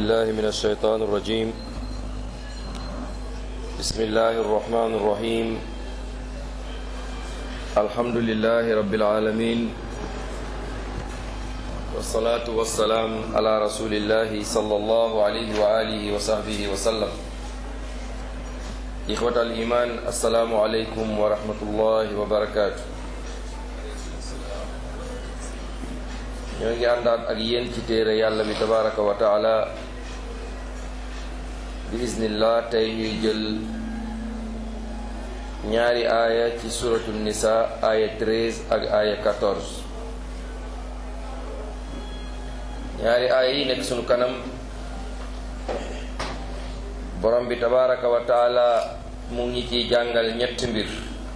بالله من الشيطان الرجيم بسم الله الرحمن الرحيم الحمد لله رب العالمين والصلاة والسلام على رسول الله صلى الله عليه وآله وصحبه وسلم إخوة الإيمان السلام عليكم ورحمة الله وبركاته ñoo ngi àndaat ak yéen ci téere yàlla bi tabaraka wa taala bi iznillah tey ñuy jël ñaari aaya ci suratu nisa aaya 13 ak aaya 14 ñaari aaya yi nekk sunu kanam borom bi tabaraka wa taala mu ngi ciy jàngal ñetti mbir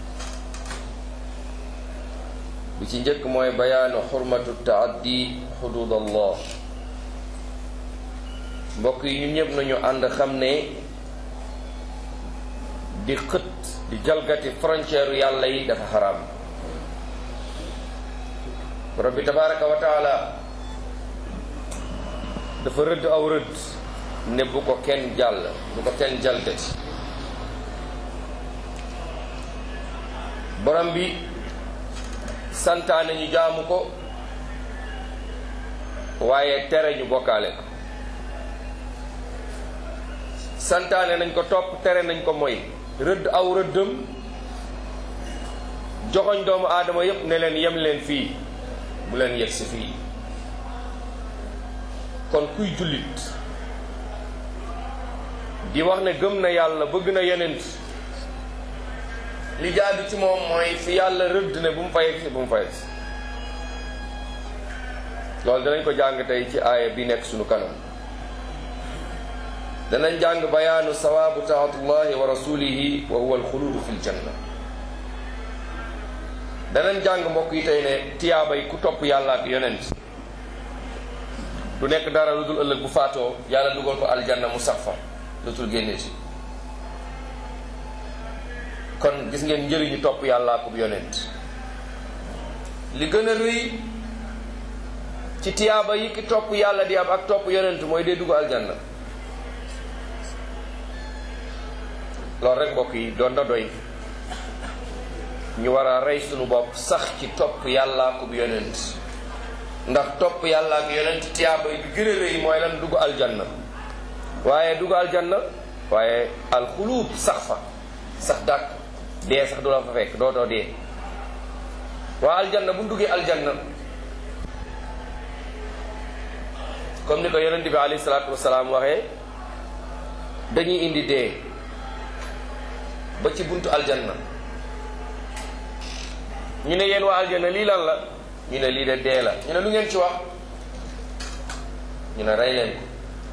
bi ci njëkk mooy bayaanu xurmatu taaddi xudud allah mbokk yi ñun ñëpp nañu ànd xam ne di xët di jalgati frontière yàlla yi dafa xaraam borom bi tabaraka wa taala dafa rëdd aw rëdd ne bu ko kenn jàll bu ko kenn jalgati borom bi santaane ñu jaamu ko waaye tere ñu bokkaale ko santaane nañ ko topp tere nañ ko mooy rëdd aw rëddëm joxoñ doomu aadama yépp ne leen yem leen fii bu leen yegg si fii kon kuy jullit di wax ne gëm na yàlla bëgg na yenent li jaadu ci moom mooy fi yàlla rëdd ne bu mu fa yegg si bu mu fa yegg si loolu danañ ko jàng tey ci aaya bi nekk sunu kanam danañ jàng bayaanu sawaabu taatullahi wa rasulihi wa huwa alxuludu fi ljanna danañ jàng mbokk yi tey ne tiyaabay ku topp yàlla ak yonent du nekk dara lu dul ëllëg bu faatoo yàlla dugal ko aljanna mu sax fa lutul génne ci kon gis ngeen njëriñu topp yàlla ak yonent li gën a rëy ci tiyaaba yi ki topp yàlla di am ak topp yonent mooy dee dugg aljanna loolu rek mbokk yi doon na doy ñu war a rey sunu bopp sax ci topp yàlla ak yonent ndax topp yàlla ak yonent tiyaaba yi gën a rëy mooy lan dugg aljanna waaye dugg aljanna waaye alxuluut sax fa sax dàkk dee sax du la fa fekk dootoo dee waa aljanna bu duggee aljanna comme ni ko yonent bi alayhi salaatu wasalaam waxee dañuy indi dee ba ci buntu aljanna ñu ne yéen waa aljanna lii lan la ñu ne lii de dee la ñu ne lu ngeen ci wax ñu ne rey leen ko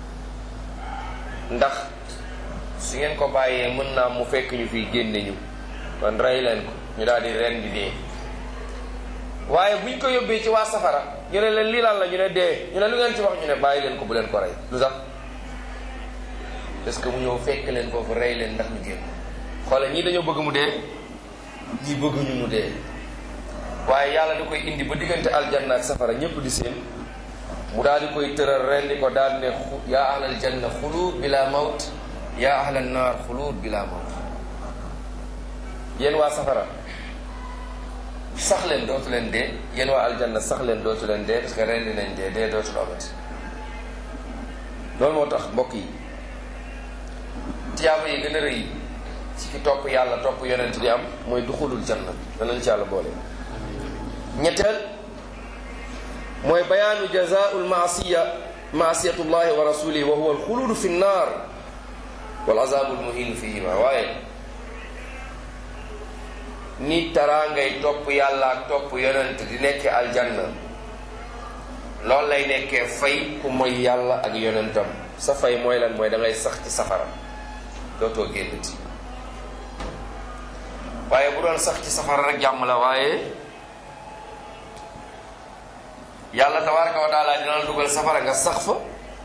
ndax su ngeen ko bàyyee mën naa mu fekk ñu fii génne ñu kon rey leen ko ñu daal di ren di dee waaye buñ ko yóbbee ci waa safara ñu ne leen lii lan la ñu ne dee ñu ne lu ngeen ci wax ñu ne bàyyi leen ko bu leen ko rey lu tax parce que mu ñëw fekk leen foofu rey leen ndax ñu génn xoole ñii dañoo bëgg mu dee ñii bëgguñu mu dee waaye yàlla da koy indi ba diggante aljanna ak safara ñépp di seen mu daal di koy tëral ren di ko daal ne yaa ahlal janna xuluud bila mawt yaa ahlal naar xuluud bila mawt yéen waa safara sax leen dootu leen dee yéen waa aljanna sax leen dootu leen dee parce que ren dinañ dee dee dootu la amati loolu moo tax mbokk yi tiyaaba yi gën a rëy ci ki topp yàlla topp yonent di am mooy duxulul janna danañ ci yàlla boole ñetteel mooy bayaanu jazaa'ul maasiya maasiyatullahi wa rasulihi wa huwa alxuludu fi nnaar wal azaabul muhin fihima waaye ni taraangay topp yàlla ak topp yonent di nekkee aljanna loolu lay nekkee fay ku mooy yàlla ak yonentam sa fay mooy lan mooy da ngay sax ci safara dootoo génnati waaye bu doon sax ci safara rek jàmm la waaye yàlla tabaraka wa taala dina la dugal safara nga sax fa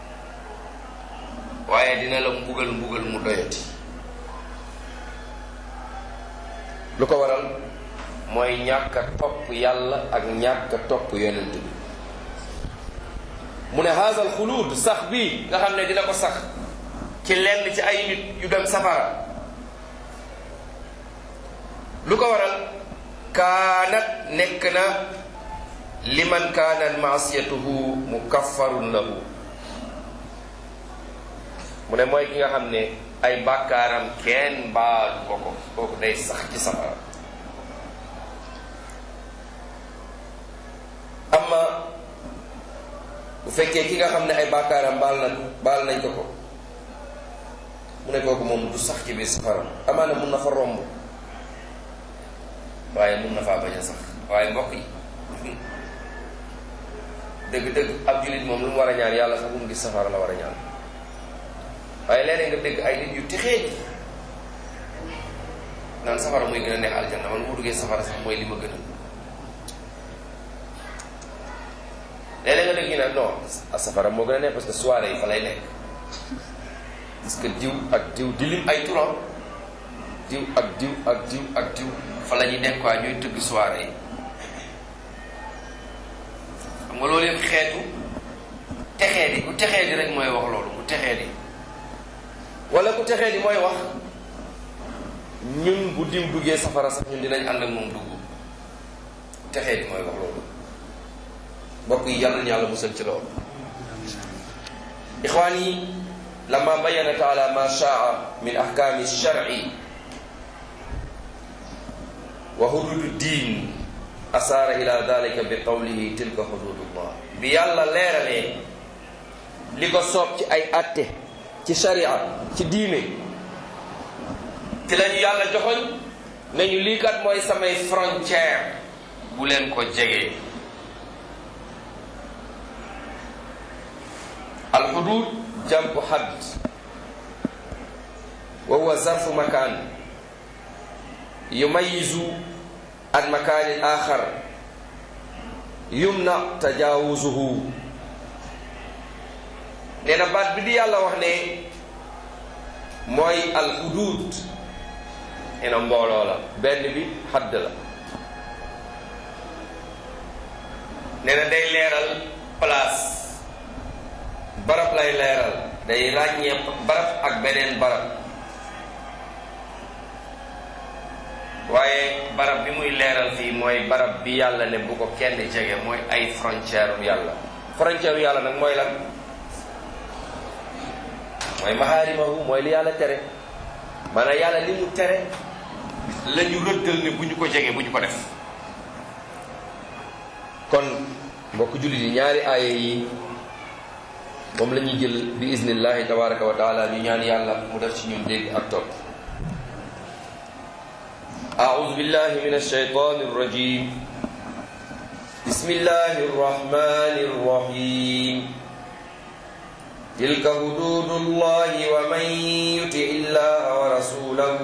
waaye dina la mbugal mbugal mu doyati lu ko waral mooy ñàkk a topp yàlla ak ñàkk a topp yonent bi mu ne haasal xuluud sax bii nga xam ne dina ko sax ci lenn ci ay nit yu dem safara lu ko waral kaanat nekk na liman kaanat maasiyatuhu mukaffarun lahu mu ne mooy ki nga xam ne ay bàkkaaram kenn baalu ko ko kooku day sax ci safara amma bu fekkee ki nga xam ne ay bàkkaaram baal na baal nañ ko ko mu ne kooku moom du sax ci biir safara amaana mun na fa romb waaye mun na faa bañ a sax waaye mbokk yi dëgg-dëgg ab jullit moom lu mu war a ñaan yàlla sax bu mu gis safara la war a ñaan waaye léeg-léeg nga dégg ay nit yu texee naan safara muy gën a neex aljanna man mu duggee safara sax mooy li ma gën a léeg-léeg nga dégg ñu ne non safara moo gën a neex parce que soirée yi fa lay nekk parce que diw ak diw di lim ay turam diw ak diw ak diw ak diw fa la ñuy nekk quoi ñuy tëgg soirée yi xam nga loolu yëpp xeetu texee di ku texee di rek mooy wax loolu ku texee di wala ku texee di mooy wax ñun bu diw duggee safara sax ñun dinañ ànd ak moom dugg texee di mooy wax loolu mbokk yi yàlla na yàlla musal ci loolu ixwaan yi lama bayana taala ma shaa min ahkaami sharci wa hududu diin asaara ila dalika bi qawlihi tilka hududullah bi yàlla leeralee li ko soob ci ay atte ci sharia ci diine ci lañu yàlla joxoñ nañu lii kat mooy samay frontière bu leen ko jegee alxudud jambu hadd wa huwa zarfu makaan yumayizu an makaanin axar yumna tajaawuzuhu nee na baat bi di yàlla wax ne mooy alxudud nee na mbooloo la benn bi hadd la nee na day leeral place barab lay leeral day ràññee barab ak beneen barab waaye barab bi muy leeral fii mooy barab bi yàlla ne bu ko kenn jege mooy ay frontière u yàlla frontière u yàlla nag mooy lan mooy maxaarimahu mooy li yàlla tere maanaam yàlla li mu tere la ñu rëddal ne bu ñu ko jege bu ñu ko def kon mbokk jullit yi ñaari aaya yi moom la ñuy jël bi iznillahi tabaraka wa taala ñu ñaan yàlla mu def ci ñun dégg ak topp أعوذ بالله من الشيطان الرجيم بسم الله الرحمن الرحيم تلك حدود الله ومن يطع الله ورسوله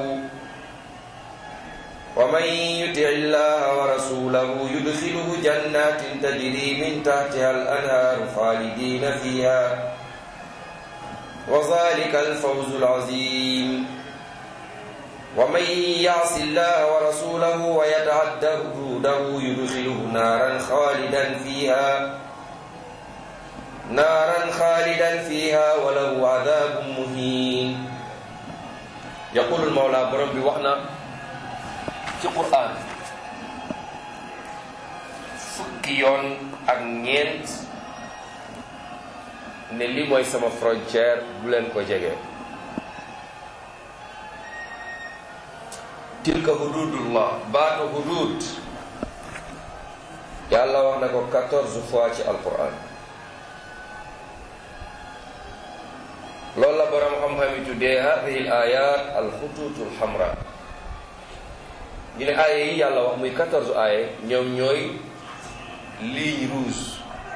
ومن يطع الله ورسوله يدخله جنات تجري من تحتها الأنهار خالدين فيها وذلك الفوز العظيم ومن يعص الله ورسوله ويتعد حدوده يدخله نارا خالدا فيها نارا خالدا فيها وله عذاب مهين يقول المولى برب وحنا في القرآن fukki yoon ak ñeent ne li mooy sama frontière bu leen ko jege tilka hududullah baatu hudud yàlla wax na ko quatorze fois ci alquran loolu la borom xam-xam yi tuddee hadihi l ayat alxututu lxamra ñu ne aaya yi yàlla wax muy quatorze aaya ñoom ñooy ligne rouge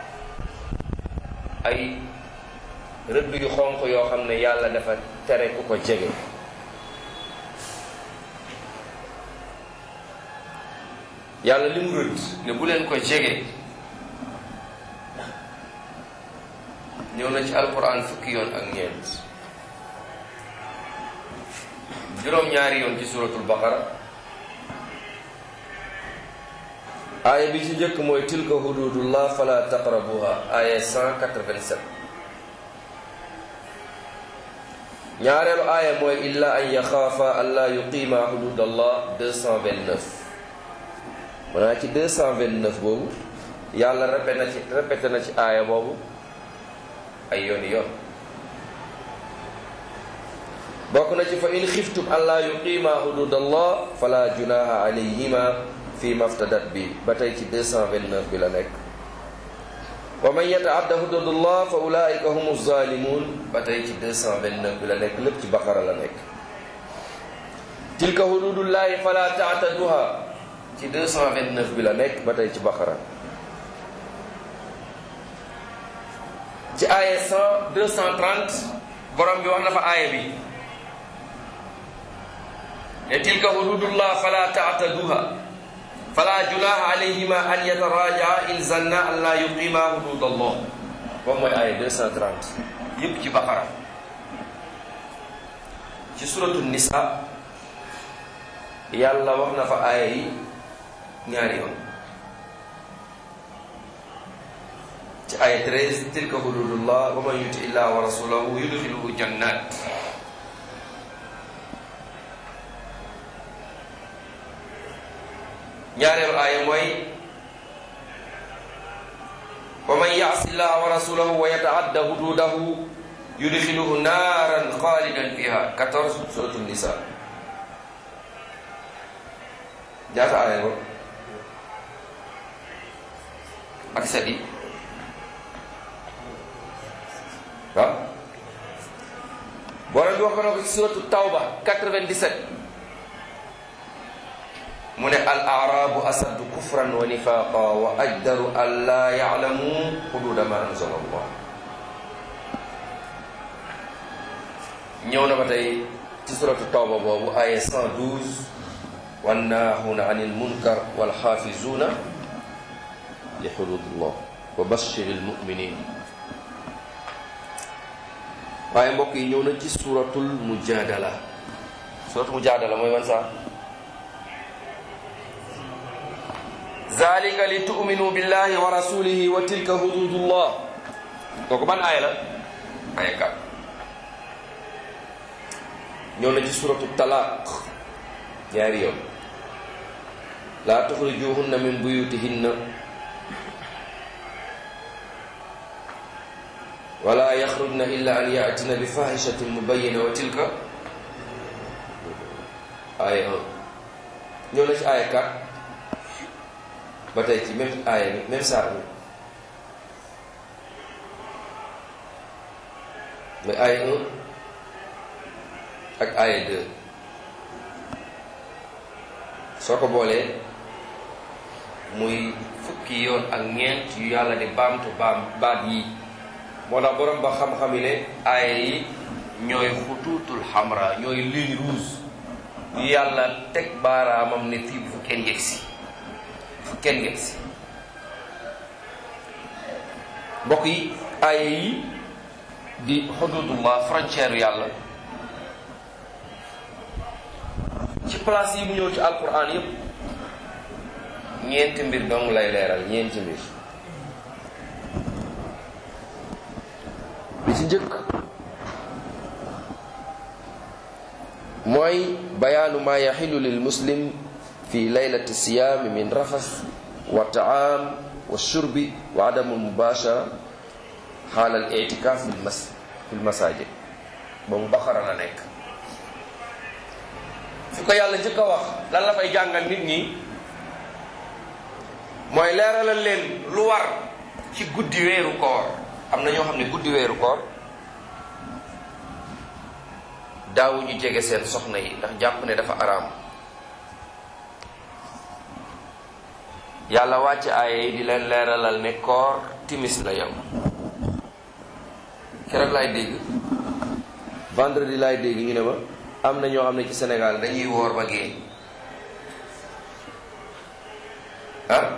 ay rëdd yu xonq yoo xam ne yàlla dafa tere ku ko jege yàlla li mu rëdd ne bu leen ko jege ñëw na ci alquran fukki yoon ak ñeent juróom-ñaari yoon ci suratul baqara aaya bi ci njëkk mooy tilka hududullah fala taqrabuha aaya 187 ñaareelu aaya mooy illa an yaxaafa an laa yuqiima hududallah 229 maanaam ci 229 boobu yàlla répété na ci répété na ci aaya boobu ay yooni yoon bokk na ci fa in xiftum an laa yuqiima hududallah fala junaha alayhima fi maftadat bi ba tey ci 229 bi la nekk wa man yataadda hududallah fa ulaika humu zalimun ba tey ci 229 bi la nekk lépp ci baqara la nekk tilka hududullahi fala taataduha ci 229 bi la nekk ba tey ci baqara ci aaya 100 230 borom bi wax na fa aaya bi ne tilka hududullah fala taataduha fala junaha alayhima an yatarajaa in zanna an la yuqima hududallah boobu mooy aaya 230 yépp ci baqara ci suratu nisa yàlla wax na fa aaya yi ñaari yoon ci aaya 13 tilka hududullah wa man yuti illah wa rasulahu yudxiluhu jannat ñaareelu aaya mooy wa man yaasi llaha wa rasulahu wa yataadda hududahu yudxiluhu naaran xaalidan fiha 14 suratu nisa ñaata aaya ko ak sadi waaw borom bi wax ko na ko ci suratu tawba 97 mu ne al arabu asaddu kufran wa nifaqa wa ajdaru an laa yalamu xuduuda ma anzala allah ñëw na ba tey ci suratu tawba boobu aya 112 wannaahuuna an ilmunkar walxaafizuuna li xududillah wa bashir almuminin waaye mbokk yi ñëw na ci suratul mujadala suratul mujadala mooy wan saa zalika li tu'minu billahi wa rasulihi wa tilka hududullah kooku ban aaya la aaya kat ñëw na ci suratu talaq ñaari yoon laa tuxrijuhunna min buyutihinna wala yaxrujna illa an yaatina bi fahishatin mubayina wa tilka aaya 1 ñëw na ci aaya kat ba tey ci même aaya bi même saar bi mooy aaya 1 ak aaya 2 soo ko boolee muy fukki yoon ak ñeent yu yàlla di baamtu baam baat yi moo tax borom ba xam-xam yi ne aaya yi ñooy xutuutul xamra ñooy ligne rouge yu yàlla teg baaraamam ne fii bu fu kenn yegsi fu kenn yegsi mbokk yi aaya yi di xududullah frontière yàlla ci place yi mu ñëw ci alquran yépp ñeenti mbir dong lay leeral ñeenti mbir bi ci njëkk mooy bayaanu ma yaxilu lil muslim fi laylati siyaami min rafas wa taam wa shurbi wa adamu mubashara xaala al itikaaf fil mas fil masajid ba mu baxara la nekk fi ko yàlla njëkk a wax lan la fay jàngal nit ñi mooy leeralal leen lu war ci guddi weeru koor am na ñoo xam ne guddi weeru koor daawuñu jege seen soxna yi ndax jàpp ne dafa araam yàlla wàcc aaye yi di leen leeralal ne koor timis la yow keroog laay dégg vendredi laay dégg ñu ne ma am na ñoo xam ne ci Sénégal dañuy woor ba gée ah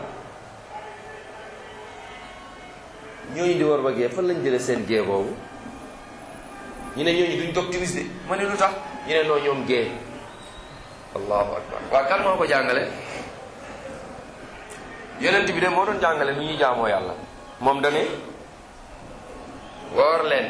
ñooñu di woor ba gée fan lañ jële seen gée boobu ñu ne ñooñu duñ dog timis de ma ne lu tax ñu ne noo ñoom gée allahu akbar waa kan moo ko jàngale yonent bi de moo doon jàngale nu ñuy jaamoo yàlla moom dane woor leen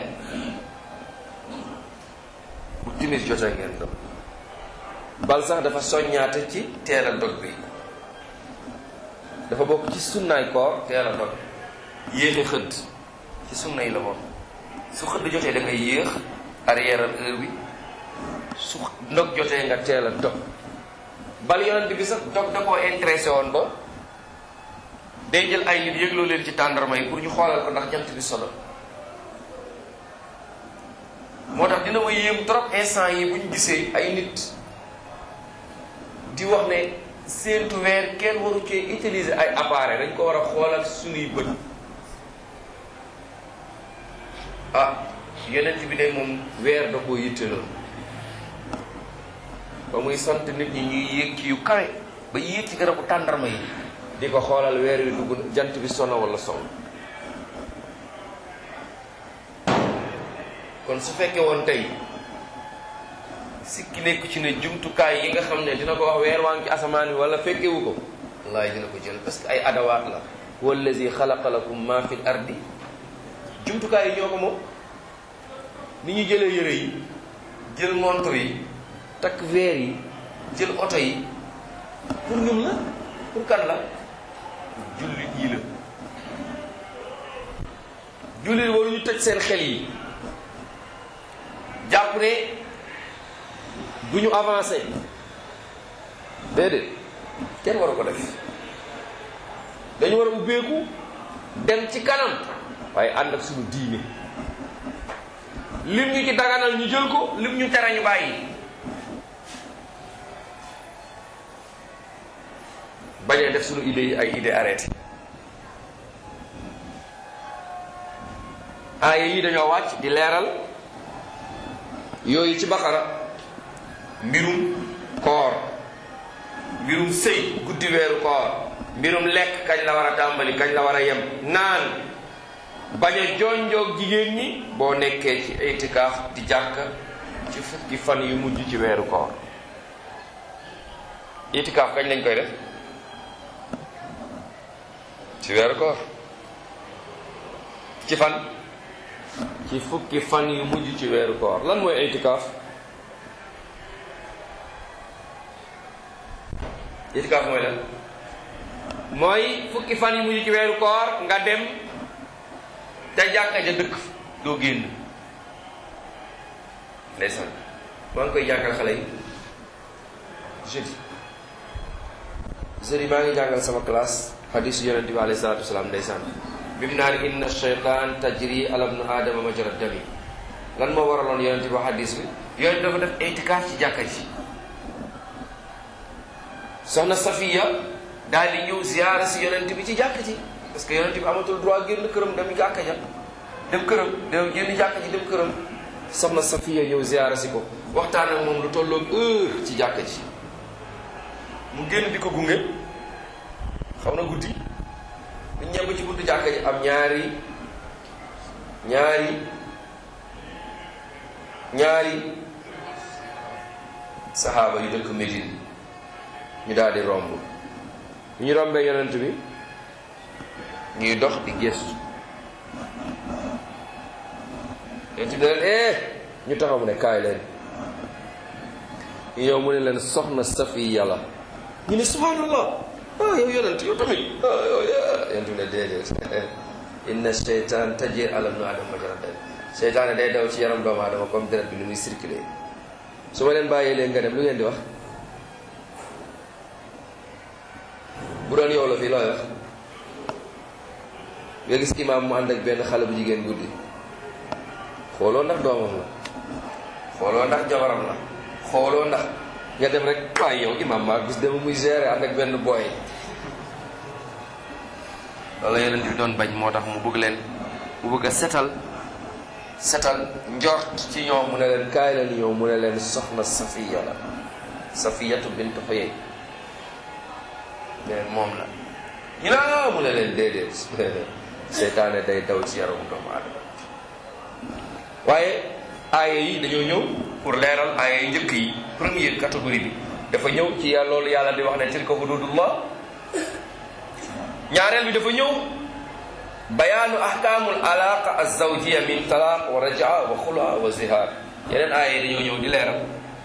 bu timis jotee ngeen dog bal sax dafa soññaate ci teel a dog bi dafa bokk ci sunnaay koor teel a dog yéexe xëdd ci sunna yi la moom su xëdd jotee da ngay yéex arrièreal heure bi su ndog jotee nga teel a dog bal yonent bi sax dog da koo intéressé woon ba day jël ay nit yëgloo leen ci tàndarma yi pour ñu xoolal ko ndax jant bi solo moo tax dina ma yéem trop instant yi bu ñu gisee ay nit di wax ne séentu weer kenn waru cee utiliser ay appareil dañ ko war a xoolal suñuy bët ah yonent bi de moom weer da koo yitteloon ba muy sant nit ñi ñuy yéeg ci yu kawe ba yéeg ci garabu tàndarma yi di ko xoolal weer wi dugg jant bi sono wala son kon su fekkee woon tey sikki nekk ci ne jumtukaay yi nga xam ne dina ko wax weer waa ngi ci asamaan wi wala fekkewu ko wallaay dina ko jël parce que ay adawaat la wallazi xalaqa lakum ma fil ardi jumtukaay yi ñoo ko moom ni ñu jëlee yëre yi jël montre yi takk verre yi jël oto yi pour ñun la pour kan la jullit yi la jullit waruñu tëj seen xel yi jàpp ne du ñu avancé déedéet kenn waru ko def dañu war a ubbeeku dem ci kanam waaye ànd ak suñu diine lim ñu ci daganal ñu jël ko lim ñu tere ñu bàyyi bañ a def suñu idées yi ay idées arrêté aaya yi dañoo wàcc di leeral yooyu ci baqara mbirum koor mbirum sëy guddi weeru koor mbirum lekk kañ la war a tàmbali kañ la war a yem naan bañ a jonjoog jigéen ñi boo nekkee ci itikaaf di jàkk ci fukki fan yu mujj ci weeru koor itikaaf kañ lañ koy def ci weeru koor ci fan ci fukki fan yu mujj ci weeru koor lan mooy itikaaf itikaaf mooy lan mooy fukki fan yu mujj ci weeru koor nga dem te jàkka ja dëkk doo génn ndeysaan maa ngi koy jàngal xale yi jeudi jeudi maa ngi jàngal sama classe hadis yonente bi alayhi salatu wasalaam ndeysaan bi mu naan inna shaytan tajri ala ibnu aadama majra dami lan moo waraloon yonente bi hadis bi yonente dafa def itikaaf ci jàkka ji soxna Safiya daal di ñëw ziyaara si yonente bi ci jàkka ji parce que yonente bi amatul droit génn këram dem jàkka ja dem këram dem génn jàkka ji dem këram soxna Safiya ñëw ziyaara si ko waxtaan ak moom lu tolloog heure ci jàkka ji mu génn di ko gunge xaw na guddi bu ñëw ci buntu jàkka ji am ñaari ñaari ñaari saxaaba yu dëkk Médine ñu daal di romb ñu rombee yonent bi ñuy dox di gëstu yonent bi leen eh ñu taxaw mu ne kaay leen ñu yow mu ne leen soxna Safiya la ñu ne subhanallah ah yow yonent yow tamit ah yow yonent bi ne déedéet inna sheytan tajir ala ibnu adama majra dam seytaane day daw ci yaram doomu aadama comme deret bi ni muy circulé su ma leen bàyyee leen nga dem lu ngeen di wax bu doon yow la fii looy wax nga gis imaam mu ànd ak benn xale bu jigéen guddi xooloo ndax doomam la xooloo ndax jabaram la xooloo ndax nga dem rek waaye yow imaam maa gis dama muy gérer ànd ak benn booy loolu yeneen bi doon bañ moo tax mu bëgg leen mu bëgg a setal setal njort ci ñoom mu ne leen kaay leen ñëw mu ne leen soxna safiya la safiyatu bint xuyey mais moom la ñu ne mu ne leen déedéet seytaane day daw ci yaramu doomu aadama waaye aaya yi dañoo ñëw pour leeral aaya yi njëkk yi première catégorie bi dafa ñëw ci yàlla loolu yàlla di wax ne tilka hududullah ñaareel bi dafa ñëw bayaanu ahkaamul alaqa azawjiya min talaq wa rajaa wa xula wa zihar yeneen aaya dañoo ñëw di leeral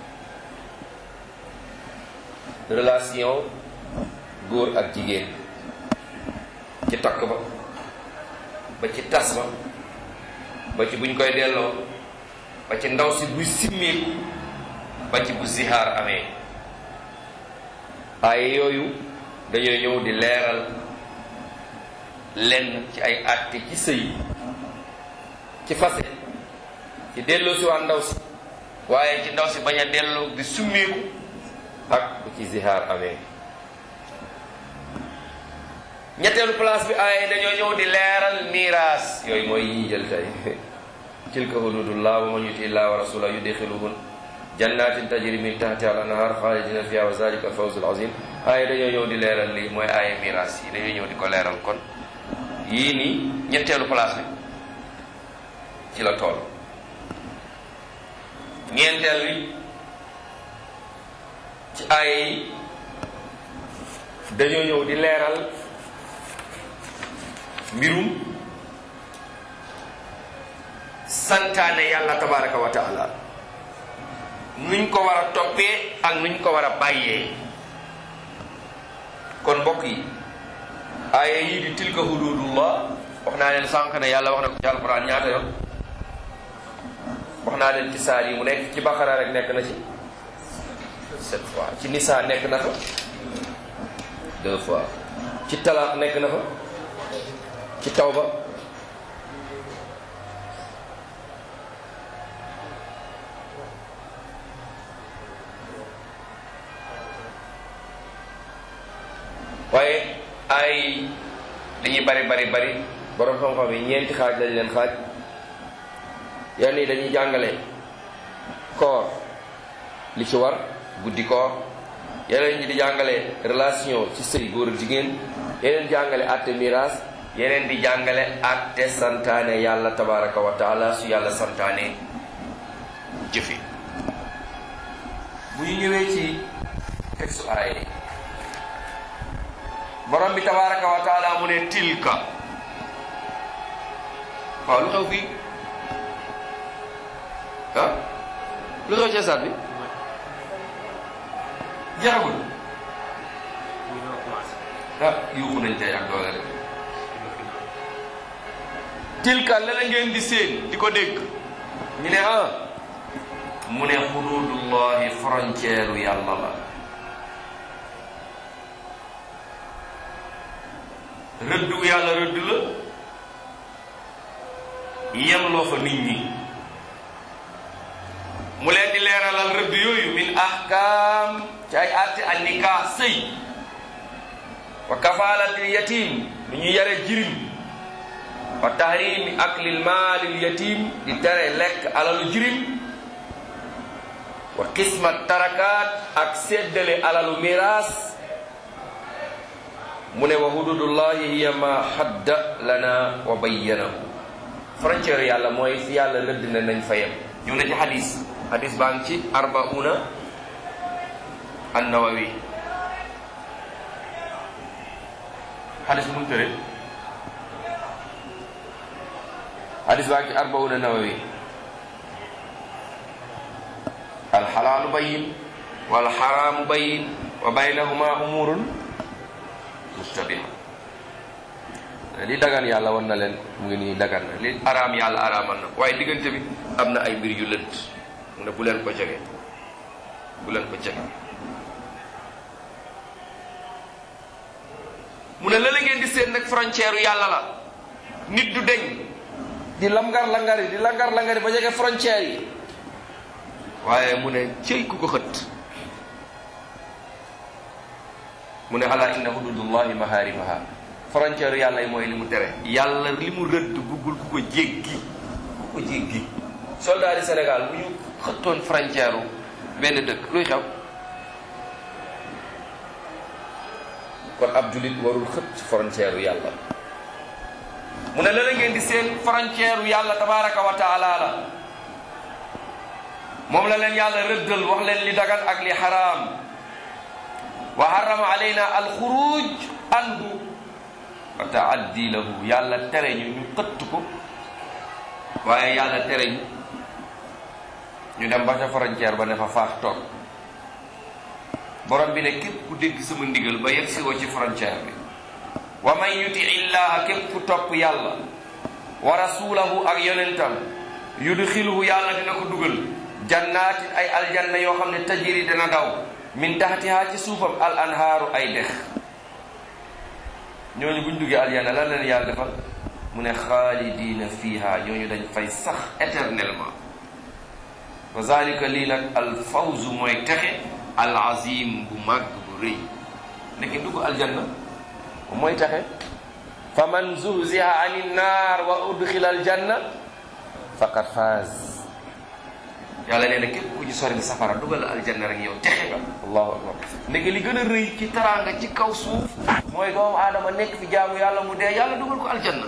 relation góor ak jigéen ci takk ba ba ci tas ba ba ci buñ koy delloo ba ci ndaw si buy simmeeku ba ci bu zihaar amee aaya yooyu dañoo ñëw di leeral lenn ci ay àtte ci sëy ci fase ci delloo si waa ndaw si waaye ci ndaw si bañ a delloo di summeeku ak bu ci zihaar amee ñetteelu place bi aaye dañoo ñëw di leeral miraas yooyu mooy yi jël tey tilka hududullah wa man yuti illah wa rasula yudxiluhun jannatin tajri min tahti al anhar xaalidina fiha wa zalika al fawzul azim aaye dañoo ñëw di leeral lii mooy aaye miraas yi dañoo ñëw di ko leeral kon yii nii ñetteelu place bi ci la tool ñeenteel bi ci aaye yi dañoo ñëw di leeral mbirum santaane yàlla tabaraka wa taala nuñ ko war a toppee ak nuñ ko war a bàyyee kon mbokk yi aaya yii di tilka hududullah wax naa leen sànq ne yàlla wax na ko ci alquran ñaata yoon wax naa leen ci saar yi mu nekk ci baqara rek nekk na ci sept fois ci nisa nekk na fa deux fois ci talaq nekk na fa ci tawba waaye ay dañuy bari bari bari borom xam-xam yi ñeenti xaaj lañ leen xaaj yenn yi dañuy jàngale koor li ci war guddi koor yeneen ñi di jàngale relation ci sëy góor ak jigéen yeneen jàngale àtte miraas yeneen di jàngale àtte santaane yàlla tabaraka wa taala su yàlla santaane jëfe bu ñu ñëwee ci texte aaye borom bi tabaraka wa taala mu ne tilka waaw lu xew fii ah lu xew ci saat bi jeexagul ah yuuxu nañ tey ak doole rek tilka la la ngeen di seen di ko dégg ñu ne ah mu ne xududullahi frontière yàlla la rëdd wu yàlla rëdd la yemloo fa nit ñi mu leen di leeralal rëdd yooyu min ahkaam ci ay àtte an nikaa sëy wa kafalatil yatim lu ñu yare jirim wa tahrimi aklil maalil yatim di tere lekk alalu jirim wa qismat tarakaat ak séddale alalu miraas mu ne wa hududullahi hiya ma hadda lana wa bayyanahu frontière yàlla mooy fi yàlla rëdd na nañ fa yem ñu ne ci xadis xadis baa ngi ci arbauna annawawi xadis bu mu tëre xadis baa ngi ci arbauna nawawi alxalaalu bayin walxaraamu bayin wa baynahuma umurun mustabiha li dagan yàlla war na leen mu ngi nii dagan na li araam yàlla araamal na waaye diggante bi am na ay mbir yu lënt mu ne bu leen ko jege bu leen ko jege mu ne la la ngeen di seen nag frontière yàlla la nit du deñ di langar langari di langar langari ba jege frontière yi waaye mu ne cëy ku ko xët mu ne ala inna hududullahi maharimaha frontière yàlla yi mooy li mu tere yàlla li mu rëdd buggul ku ko jéggi ku ko jéggi soldat yi Sénégal bu ñu xëttoon frontière u benn dëkk luy xew kon ab julit warul xët frontière u yàlla mu ne la la ngeen di seen frontière u yàlla tabaraka wa taala la moom la leen yàlla rëddal wax leen li dagan ak li xaraam wa harrama alayna alxuruj anhu wa taaddi lahu yàlla tere ñu ñu xëtt ko waaye yàlla tere ñu ñu dem ba ca frontière ba ne fa faax toog borom bi ne képp ku dégg sama ndigal ba yegg si woo ci frontière bi wa man yuti illaha képp ku topp yàlla wa rasulahu ak yonentam yudxiluhu yàlla dina ko dugal jannaatin ay aljanna yoo xam ne tajiri dana daw min taxtiha ci suufam al anhaaru ay dex ñooñu buñ duggee aljanna lan leen yàlla defal mu ne xaalidina fiha ñooñu dañ fay sax éternellement wa zalika lii nag al fawzu mooy texe al azim bu màgg bu rëy nekki dugg aljanna mooy texe fa man zuhziha ani naar wa udxila aljanna faqad faaz yàlla nee na képp ku ci sori safara dugal aljanna rek yow texe nga allahu akbar ndeke li gën a rëy ci taraanga ci kaw suuf mooy doomu aadama nekk fi jaamu yàlla mu dee yàlla dugal ko aljanna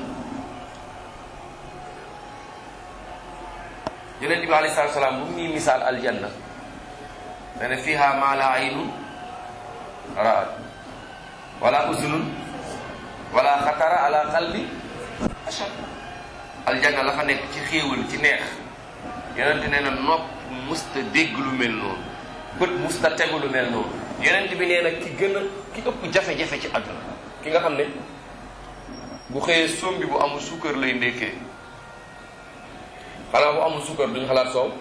yonent bi alayhi salaatu salaam bu ñuy misaal aljanna nee na fiha ma la aynun raat wala uzunun wala xatara ala qalbi ashar aljanna la fa nekk ci xéewal ci neex yonent nee na nopp musta dégg lu mel noonu bët musta tegu lu mel noonu yonent bi nee na ki gën a ki ëpp jafe-jafe ci àdduna ki nga xam ne bu xëyee sombi bu amul suukar lay ndékkee xanaa bu amul suukar duñ xalaat soow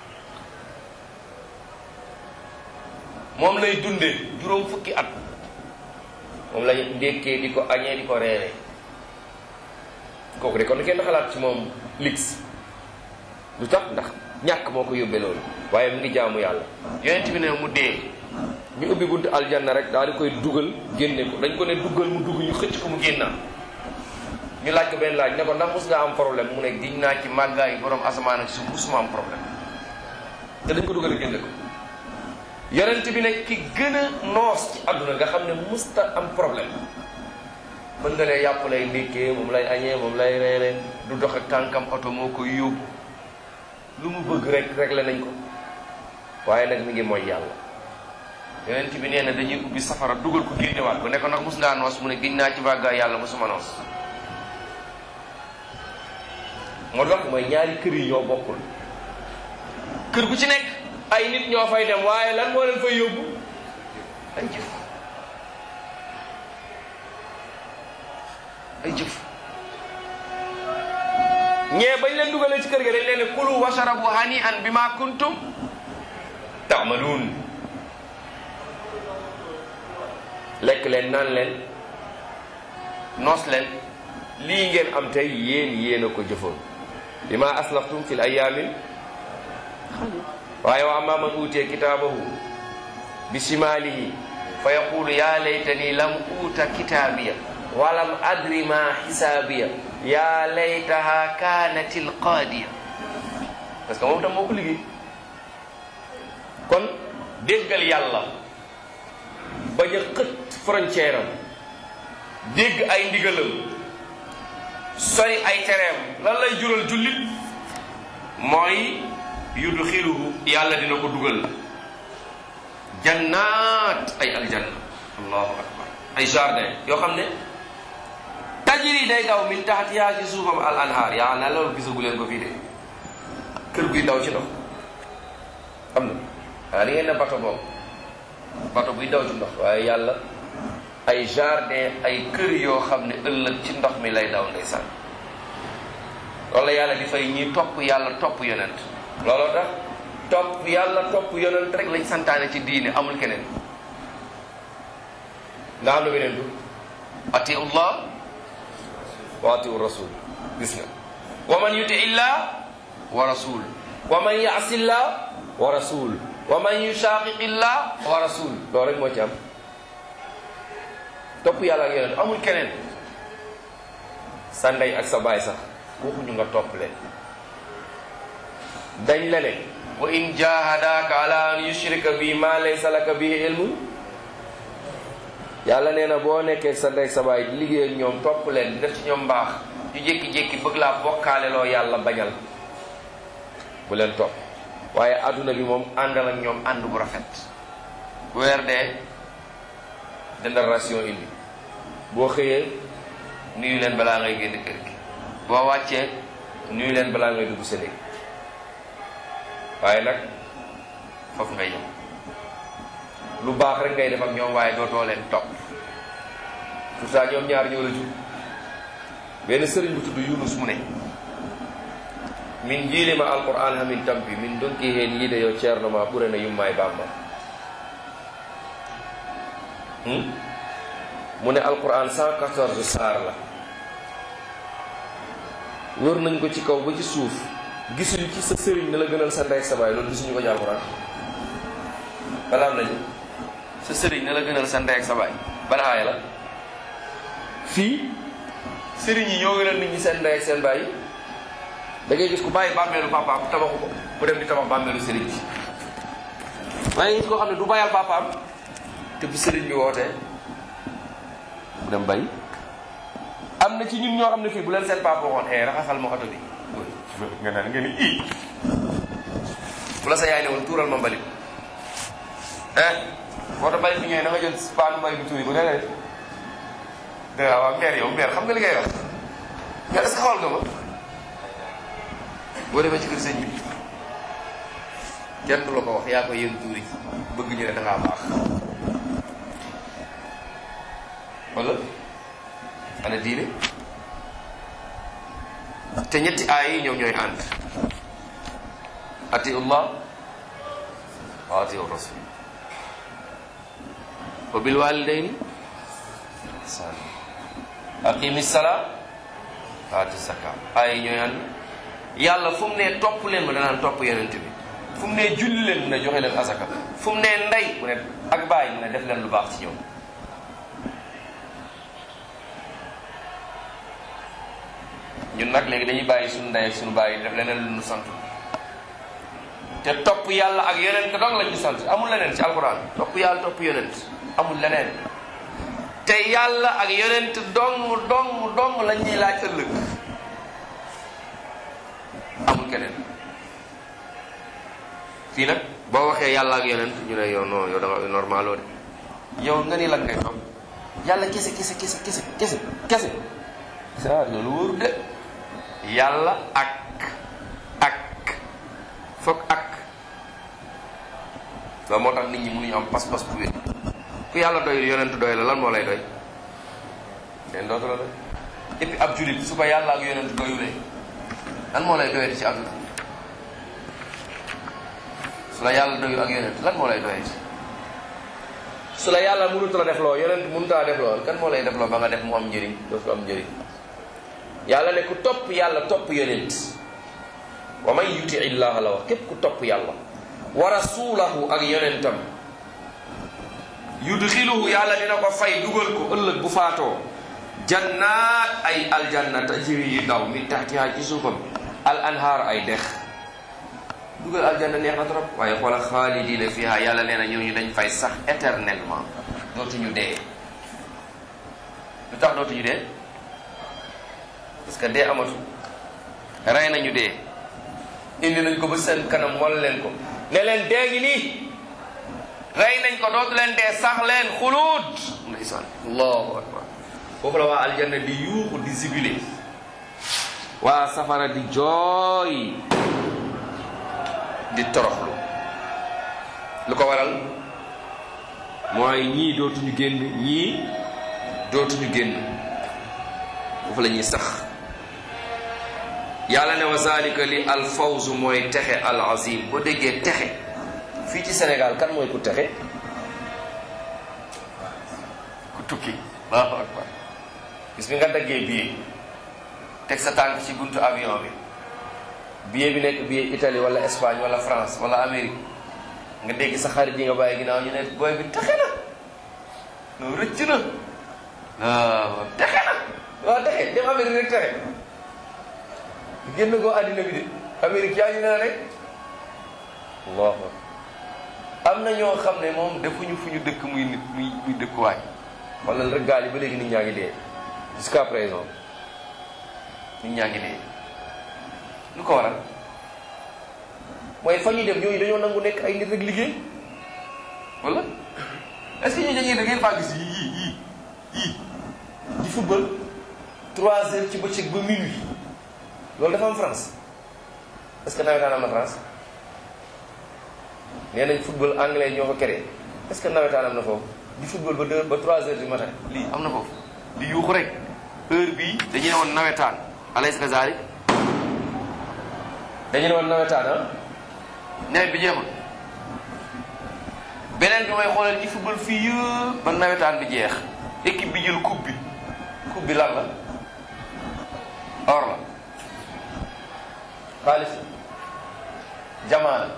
moom lay dundee juróom fukki at moom lay ndékkee di ko añee di ko reeree kooku de kon kenn xalaat ci moom lix lu tax ndax ñàkk moo ko yóbbee loolu waaye mu ngi jaamu yàlla yonent bi ne mu dee ñu ubbi buntu aljanna rek daal di koy dugal génne ko dañ ko ne duggal mu dugg ñu xëcc ko mu génna ñu laaj ko benn laaj ne ko ndax mus nga am problème mu ne giñ naa ci màggaay borom asamaan ak suuf musuma am problème te dañ ko dugal génne ko yonent bi ne ki gën a noos ci àdduna nga xam ne musta am problème mën nga lee yàpp lay ndékkee moom lay añee moom lay reere du dox ak tànkam oto moo koy yóbbu lu mu bëgg rek réglé nañ ko waaye nag mi ngi mooy yàlla yonent bi nee na dañuy ubbi safara dugal ko génnewaat ko ne ko nag mus ngaa noos mu ne giñ naa ci màggaay yàlla musuma noos moo tax mooy ñaari kër yi ñoo bokkul kër gu ci nekk ay nit ñoo fay dem waaye lan moo leen fay yóbbu ay jëf ay jëf ñee bañ leen dugalee ci kër ga dañ leen ne kulu washarabu hani an bi ma kuntum taamaluun lekk leen naan leen noos leen lii ngeen am tey yéen yéen a ko jëfoon bi ma aslaftum fi l ayaamin waaye wa amma man uutee kitaabahu bi shimaalihi fa yaqulu ya laytani lam uuta kitaabiya walam adri ma xisaabiya ya laytaha kaanat alqaadiya parce que moom tam moo ko liggéey kon déggal yàlla bañ a xët frontière am dégg ay ndigalam sori ay tereem lan lay jural jullit mooy yudxiluhu yàlla dina ko dugal jannaat ay aljanna allahu akbar ay jardin yoo xam ne tajiri day daw min taxtiha ci suufam al anhaar yaa na loolu gisagu leen ko fii de kër guy daw ci ndox am na waaye da ngeen ne bato boobu bato buy daw ci ndox waaye yàlla ay jardin ay kër yoo xam ne ëllëg ci ndox mi lay daw ndeysaan loolu la yàlla di fay ñi topp yàlla topp yonent looloo tax topp yàlla topp yonent rek lañ santaane ci diine amul keneen nga xam ne beneen du atiu llah wa atiu rasul gis nga wa man yuti illah wa rasul wa man yaasi llah wa rasul wa man yushaqiqi llah wa rasul loolu rek moo ci am topp yàlla ak yonent amul keneen sa ndey ak sa baay sax waxuñu nga topp leen dañ la ne wa in jahadaka ala an yushrika bi ma laysa laka bihi ilmun yàlla nee na boo nekkee sa ndey sa baay liggéey ak ñoom topp leen di def ci ñoom mbaax ñu jékki-jékki bëgg laa bokkaale loo yàlla bañal bu leen topp waaye adduna bi moom àndal ak ñoom ànd bu rafet bu weer dee dendal ration indi boo xëyee nuyu leen balaa ngay génn kër gi boo wàccee nuyu leen balaa ngay dugg sa néeg waaye nag foofu ngay yem lu baax rek ngay def ak ñoom waaye dootoo leen topp pourtant ñoom ñaar ñoo la jur benn sëriñ bu tudd Yunus mu ne min jiilima alquran hamin tampi min donki heen yiide yo ceerno ma ɓurana yumma e bamba mu ne alquran 114 saar la wër nañ ko ci kaw ba ci suuf gisuñu ci sa sëriñ ne la gënal sa ndey sa baay loolu gisuñu ko ci alquran balaa am nañu sa sëriñ ne la gënal sa ndey ak sa baay ban aaya la fii sëriñ yi ñoo gënal nit ñi seen ndey ak seen baay da ngay gis ku bàyyi bàmmeelu papaam tabaxu ko mu dem di tabax bàmmeelu sëriñ bi waaye gis koo xam ne du bayal papaam te bu sëriñ bi wootee mu dem bay am na ci ñun ñoo xam ne fii bu leen seen papa waxoon eh raxasal ma oto bi nga naan nga ni ii bu la sa yaay ne woon tuural ma mbalit eh oto mbalit bi ñëwee na nga jël paanu mbalit bi tuuri ko nee def da nga waaw mère yow mère xam nga li ngay wax mais est-ce que xool nga ma boo demee ci kër sëñ bi kenn du la ko wax yaa ko yéen tuuri bëgg ñu ne da ngaa baax wala ana diine te ñetti aay yi ñoom ñooy ànd atiu llah wa atiu rasul wa bil walidaini ihsan aqimi sala wa ati zaka aay yi ñooy ànd yàlla fu mu ne topp leen ma danaan topp yonent bi fu mu ne julli leen mu ne joxe leen asaka fu mu ne ndey mu ne ak bàyyi mu ne def leen lu baax ci ñoom ñun nag léegi dañuy bàyyi suñu ndey ak suñu bàyyi def leneen lu ñu sant te topp yàlla ak yonent dong lañ ñu sant amul leneen ci alquran topp yàlla topp yonent amul leneen te yàlla ak yonent dong dong dong lañ ñuy laaj ëllëg amul keneen fii nag boo waxee yàlla ak yonent ñu ne yow non yow da nga normaloo de yow nga ni lan ngay topp yàlla kese kese kese kese kese kese ah loolu wóoru de yàlla ak ak foog ak loolu moo tax nit ñi mënuñu am pas-pas bu wér ku yàlla doy yonent doy la lan moo lay doy leen dootu la doy et puis ab julit su ko yàlla ak yonent doyulee lan moo lay doyati ci àdduna su la yàlla doyul ak yonent lan moo lay doyati su la yàlla mënut la def loo yonent mënut a def loo kan moo lay def loo ba nga def mu am njëriñ dootu am njëriñ yàlla ne ku topp yàlla topp yonent wa man yuti illaha la wax képp ku topp yàlla wa rasulahu ak yonentam yudxiluhu yàlla dina ko fay dugal ko ëllëg bu faatoo jannaat ay aljanna tajri yi daw min tahtiha ci suufam al anhaar ay dex dugal aljanna neex na trop waaye xoola xaalidina fiha yàlla nee na ñooñu dañ fay sax éternellement dootuñu dee lu tax dootuñu dee parce que dee amatu rey nañu dee indi nañ ko ba seen kanam wal leen ko ne leen dee ngi nii rey nañ ko dootu leen dee sax leen xuluut ndeysaan allahu akbar foofu la waa aljanna di yuuxu di zibile waa safara di jooy di toroxlu lu ko waral mooy ñii dootuñu génn ñii dootuñu génn foofu la ñuy sax yàlla ne wa zalika li al fawzu mooy texe al azim boo déggee texe fii ci Sénégal kan mooy ku texe ku tukki allahu akbar gis bi nga daggee billet teg sa tànk ci buntu avion bi billet bi nekk billet Italie wala Espagne wala France wala Amérique nga dégg sa xarit yi nga bàyyi ginnaaw ñu ne booy bi texe na non rëcc na waaw texe na waaw texe dem Amérique rek texe génn koo àddina bi de Amérique yaa ñu ne rek allahu am na ñoo xam ne moom defuñu fu ñu dëkk muy nit muy muy dëkkuwaay wala rek gaal yi ba léegi nit ñaa ngi dee jusqu'à présent nit ñaa ngi dee lu ko waral mooy fa ñuy dem ñooñu dañoo nangu nekk ay nit rek liggéey wala est-ce que ñu dañuy da ngeen faa gis yii yii yii di football trois heures ci bëccëg ba minuit loolu dafa am France est-ce que nawetaan am na France nee nañ football anglais ñoo ko créé est-ce que nawetaan am na foofu di football ba deux ba trois heures du matin lii am na foofu di yuuxu rek heure bii dañu ne woon nawetaan alaysa kazalik dañu ne woon nawetaan ah nawet bi jeexul beneen bi may xoolal ñi football fii yëpp ba nawetaan bi jeex équipe bi jël coupe bi coupe bi lan la or la xaalis jamaa la